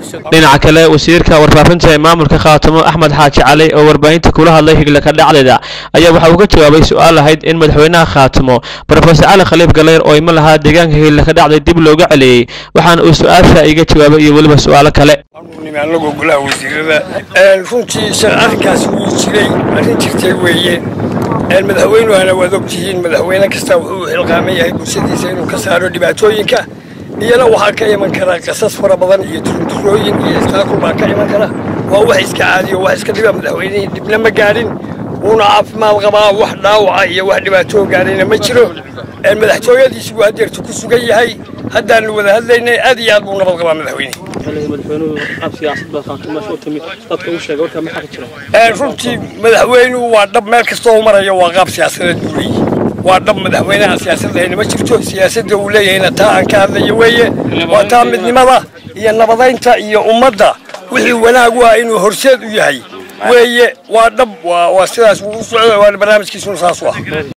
dhinaca kale wasiirka warfaafinta ee maamulka khaatamo axmed xaaji cali oo warbaahinta kula hadlay higlaka dhacdeeda ayaa waxa uu ka jawaabay su-aal ahayd in madaxweynaha khaatamo rofesor cali khaliif galeyr oo ima lahaa deegaanka higlaka dhacday dib looga celiyey waxaana uu su-aasha iga jawaabay iyo weliba su-aalo kale anagoo golaha wasiirada runtii arrinkaas wuu jiray arrin jirtay weeye madaxweynuhana waad ogtihiin madaxweyne kasta wuxuu xilqaaman yahay bulshadiisa inuu ka saaro dhibaatooyinka iyana waxaa ka iman kara qasas fara badan iyo turunturooyin iyo istaakul baa ka iman kara waa wax iska caadiyo wax iska dhiba madaxweynihii dhibna ma gaadhin wuuna caafimaad qabaa wax dhaawaca iyo wax dhibaatoo gaadhayna ma jiro madaxtooyadiisu buu haddeertu ku sugan yahay haddaanu wada hadlaynay aad iyo aad buu nabad qabaa madaxweyne runtii madaxweynuhu waa dhab meel kastoo maraya waa qaab siyaasadeed buu leeyahy waa dhab madaxweynaha siyaasadahayna ma jirto siyaasadda uu leeyahayna taa aan ka hadlayo weeye waa taa midnimada iyo nabadaynta iyo ummadda wixii wanaag u ah inuu horseed u yahay weeye waa dhab waa sidaas wuu u socda waana barnaamijkiisuna saas u ah